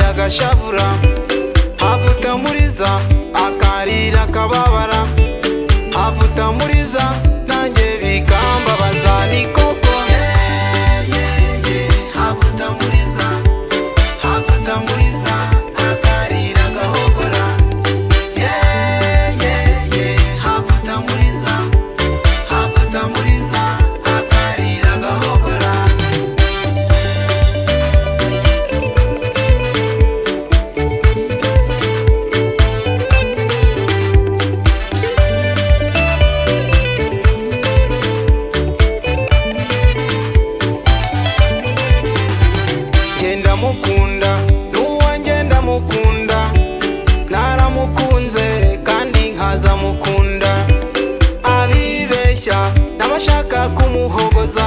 agashavura havuta muriza akarira akababara havuta muriza nanjye bikambabaza ni koko havuta muriza havuta muriza akarira agahogora havuta muriza havuta muriza akarira agahogora ngenda mukunda n'uwange ndamukunda naramukunze kandi nkaza mukunda abibeshya n'abashaka kumuhogoza